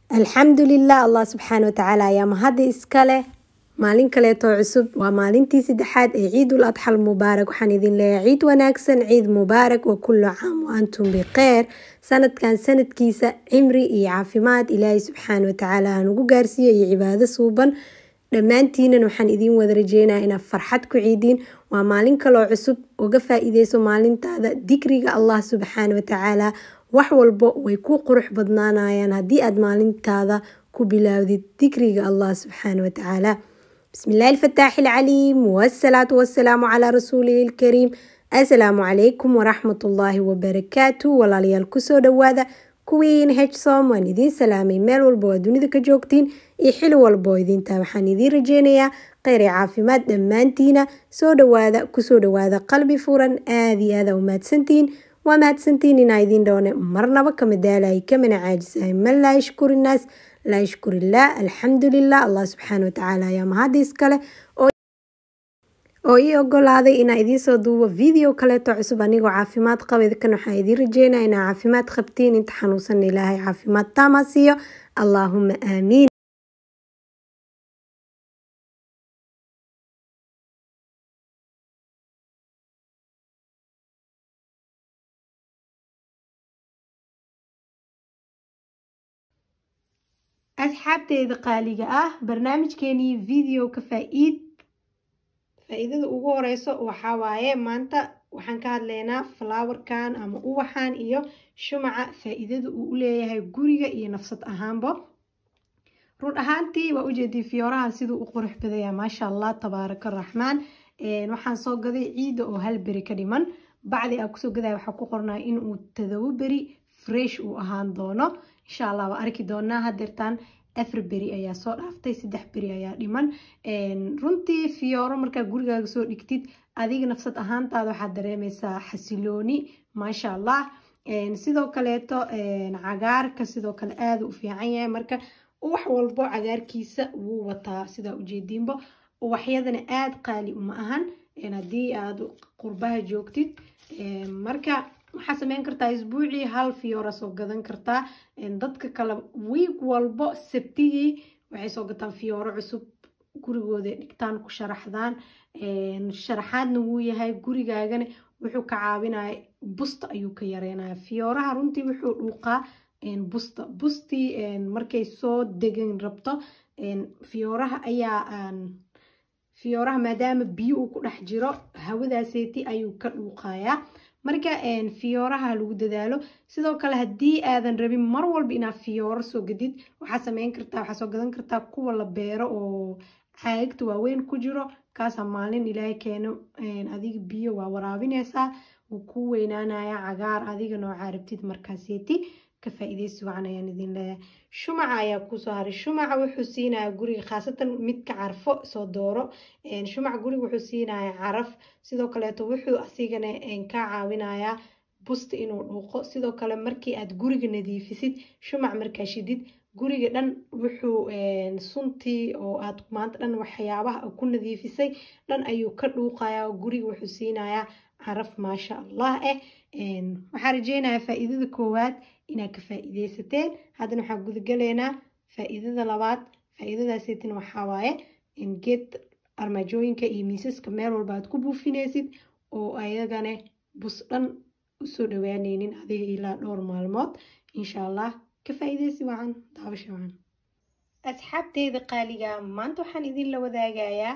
alxamdulilah allah subxaana watacaala ayaa mahadda iska leh maalin kaleetoo cusub waa maalintii saddexaad ee ciidul adxal mubaarak waxaan idin leeyahay ciid wanaagsan ciid mubaarak wa kullu caam wa antum bikheer sanadkan sanadkiisa cimri iyo caafimaad ilaahay subxaana watacaala hanugu gaarsiiyo iyo cibaado suuban dhammaantiinan waxaan idiin wada rajeynaya inaad farxad ku ciidiin waa maalin kaloo cusub uga faa-iideyso maalintaada dikriga allah subxaana watacaala wax walbo way ku qurux badnaanayaan haddii aad maalintaada ku bilaawdid dikriga allah subxaana watacaala بسم الله الفتاح العليم والصلاة والسلام على رسوله الكريم السلام عليكم ورحمة الله وبركاته walaalyaal kusoo dhawaada kuwiin hsom waan idiin salaamay meel walba waa dunida ka joogtiin iyo xili walba oo idintaa waxaan idiin rajeynayaa kheyr iyo caafimaad dhammaantiina soo dhawaada kusoo dhawaada qalbi furan aada iyo aada u mahadsantihiin waa mahadsantihiin inaa idiin dhoone marnaba kama daalay kamana caajisahay man laa yashkuri innaas laa yashkur illah alxamdulilah allah subxaana watacaala ayaa mahadda iskale oo ii ogolaaday inaa idiin soo duubo video kaleeto cusub anigoo caafimaad qaba kan waxaa idiin rajeynaya inaa caafimaad qabtiin inta xanuunsan ilaahay caafimaad taama siiyo allaahuma aamiin asxaabteeda qaaliga ah barnaamijkeenii video ka faa-iid faa-iidada ugu horeyso waxaa waaye maanta waxaan ka hadleynaa flowerkan ama uwaxan iyo shumaca faa-iidada uu uleeyahay guriga iyo nafsad ahaanba run ahaantii waa ujeedii fiyoorahan siduu u qurux badaya maasha allah tabaaraka raxmaan waxaan soo gaday ciida oo hal beri ka dhiman bacdi aa kusoo gadaya waxaa ku qornaa inuu todobo beri fresh uu ahaan doono insha allah waa arki doonaa hadeertaan afar beri ayaa soo dhaaftay saddex beri ayaa dhiman runtii fiyooro markaa gurigaaga soo dhigtid adiga nafsad ahaantaada waxaad dareemeysaa xasilooni maasha allah sidoo kaleeto cagaarka sidoo kale aada u fiican yahay marka uwax walbo cagaarkiisa wuu wataa sidaa ujeediinba uwaxyadana aada qaali uma ahan haddii aada qurbaha joogtid marka waxaa sameyn kartaa isbuucii hal fiyoora soo gadan kartaa dadka kale wiig walbo sabtigii waxay soo gataan fiyooro cusub gurigooda dhigtaan ku sharaxdaan sharaxaadna wuu yahay gurigaagana wuxuu ka caawinaya busta ayuu ka yareynaya fiyooraha runtii wuxuu dhuuqaa busta bustii markay soo degan rabto fiyooraha ayaa fiyooraha maadaama biyo uu ku dhex jiro hawadaaseeti ayuu ka dhuuqayaa marka fiyooraha lagu dadaalo sidoo kale haddii aadan rabin mar walba inaad fiyooro soo gadid waxaa sameyn kartaa waxaa soo gadan kartaa kuwa la beero oo caagagta waaweyn ku jiro kaasaa maalin ilaahay keeno adiga biyo waa waraabineysaa wuu ku weynaanaya cagaar adiga noocaa rabtid markaaseeti ka faa-ideysi wacan ayaan idin leeyahay shumaca ayaa kusoo haray shumaca wuxuu siinayaa guriga khaasatan midka carfo soo dooro shumaca guriga wuxuu siinayaa caraf sidoo kaleeto wuxuu asigana ka caawinayaa busta inuu dhuuqo sidoo kale markii aad guriga nadiifisid shumac markaa shidid guriga dhan wuxuu suntii oo aad maanta dhan waxyaabaha ku nadiifisay dhan ayuu ka dhuuqayaa guriga wuxuu siinayaa caraf maasha allah eh waxaa rajeynayaa faa-iidada koowaad inaad ka faa-iideysateen haddana waxaan gudagaleynaa faa-iidada labaad faa-iidadaaseetin waxaa waaye geed armaajooyinka iyo miisaska meel walba aad ku buufinaysid oo ayagana bus dhan usoo dhawaaneynin adiga ilaa dhowr maalmood insha allah ka faa-iideysi wacan daabasha wacan asxaabteyda qaaliga maanta waxaan idin la wadaagayaa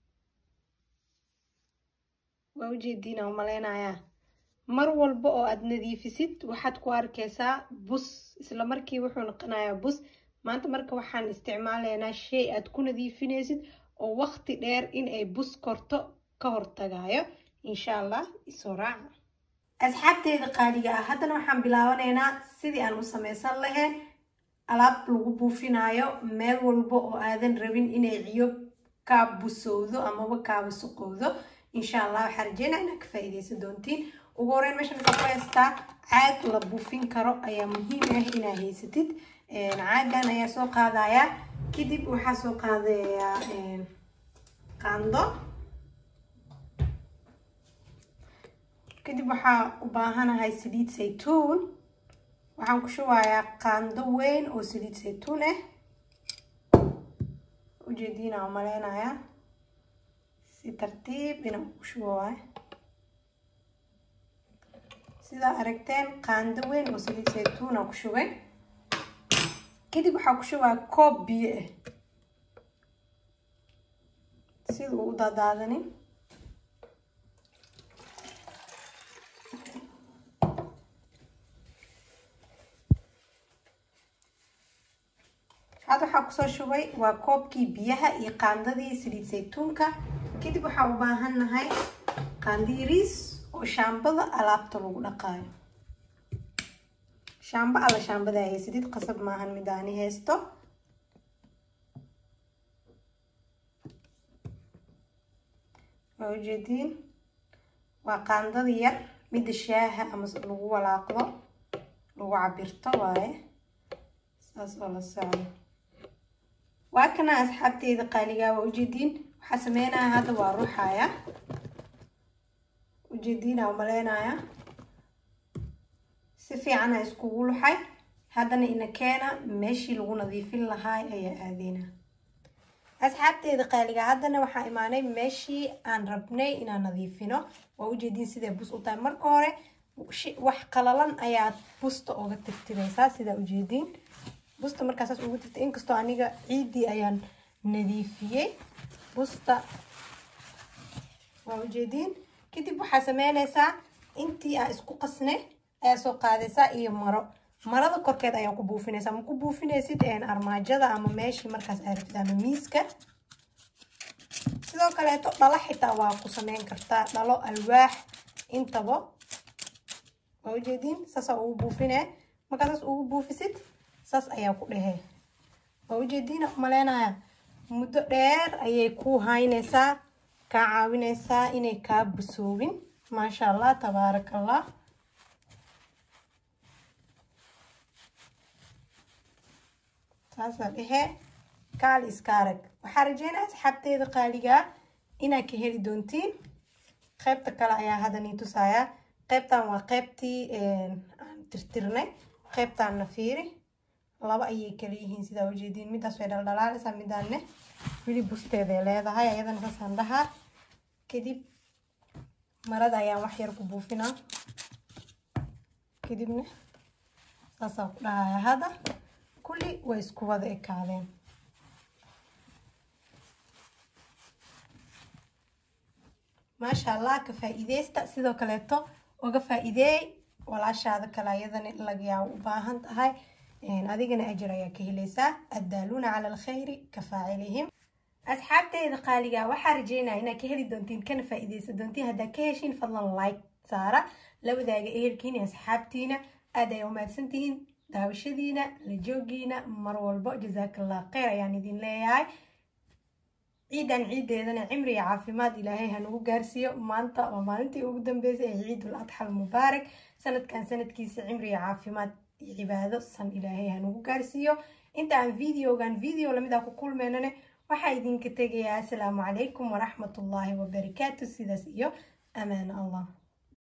waa ujeediina umaleynayaa mar walba oo aad nadiifisid waxaad ku arkeysaa bus isla markii wuxuu noqonayaa bus maanta marka waxaan isticmaalaynaa shay aad ku nadiifinaysid oo waqti dheer in ay bus korto ka hortagayo insha allah isoo raaca asxaabteeda qaaliga ah haddana waxaan bilaabanaynaa sidii aan u sameysan lahayn alaab lagu buufinayo meel walba oo aadan rabin inay ciyo kaa busowdo amaba kaa wasaqowdo insha allah waxaa rajeynaa inaad ka faa-iideysan doontiin ugu horeyn meeshan waxaa ku haystaa caag la buufin karo ayaa muhiim ah inaad haysatid caagan ayaa soo qaadayaa kadib waxaa soo qaadayaa qaando kadib waxaa u baahanahay saliid saytuun waxaan ku shubayaa qaando weyn oo saliid saytuun ah ujeediina oo maleynayaa si tartiib inaan ku shubo waaye sidaa aragteen qaando weyn oo saliid saytuun aan ku shubay kadib waxaa ku shubaa koob biyo ah sida uu u daadaadanin hadda waxaa kusoo shubay waa koobkii biyaha iyo qaandadii saliid saytuunka kadib waxaa u baahan nahay qaando yariis oo shaambada alaabta lagu dhaqaayo shaambo alla shaambada haysadid qasab maahan midaani haysto waa ujeediin waa qaandada yar midda shaaha ama lagu walaaqdo lagu cabirto waaye saas oo la socdo waa kana asxaabteeda qaaligaa waa ujeediin waxaa sameynaya hadda waa ruuxaya ujeediina umaleynaya si fiicana iskugu luxay haddana ina keena meeshii lagu nadiifin lahaa ayaa aadeyna asxaabteeda qaaliga haddana waxaa imaanay meeshii aan rabnay inaan nadiifino waa ujeediin siday bus u tahay marka hore wax qalalan ayaad busta uga tirtireysaa sidaa ujeediin busta markaasaas ugu tirtay inkastoo aniga ciiddii ayaan nadiifiyey busta waa ujeediin kadib waxaa sameyneysaa intii aa isku qasnay ayaa soo qaadaysaa iyo maro marada korkeed ayaan ku buufinaysaa ma ku buufinaysid armaajada ama meeshii markaas aa rabtid ama miiska sidoo kaleeto dhalo xitaa waa ku sameyn kartaa dhalo alwaax intaba waa ujeediin saasaa ugu buufine markaa saas ugu buufisid saas ayaa ku dhehe waa ujeediina umaleynaya muddo dheer ayay ku haynaysaa kaa caawinaysaa inay kaa busoobin maasha allah tabaaraka allah saasaa dhehe kaali iska arag waxaa rajeynaya asxaabteeda qaaligaa inaad ka heli doontiin qaybta kale ayaa hadda nii tusayaa qaybtan waa qaybtii aan tirtirnay qaybtaanna fiiri laba ayay kala yihiin sidaa ujeediin midaas way dhaldhalaalaysaa midaanne weli busteeday leedahay ayadana saasaan dhahaa kadib marada ayaan wax yar ku buufinaa kadibna saasaan ku dhahaya hadda kulli way isku wada ekaadeen maasha allah ka faa-iideysta sidoo kaleeto uga faa-iideey walaashaada kale ayadana lagayaa u baahan tahay adigana ajar ayaa ka helaysaa addaaluuna cala alkhayri ka faacilihim asxaabteeda qaaliga waxaa rajeynaya inaad ka heli doontiin kana faa-iideysa doontiin haddaa ka heshiin fadlan like saara la wadaaga ehelkiin iyo asxaabtiina aad ay umahadsantihiin daawashadiina la joogiina mar walbo jasaakallah kheyr ayaan idin leeyahay ciidan ciideedana cimri iyo caafimaad ilaahay hanugu gaarsiiyo maanta waa maalintii ugu dambeysay ee ciidul adxal mubaarak sanadkan sanadkiisa cimri iyo caafimaad iyo cibaado san ilaahay hanugu gaarsiiyo inta aan videogan video lamid ah ku kulmeynane waxaa idinka tegayaa asalaamu calaykum waraxmatullaahi wabarakaatu sidaas iyo amaan allah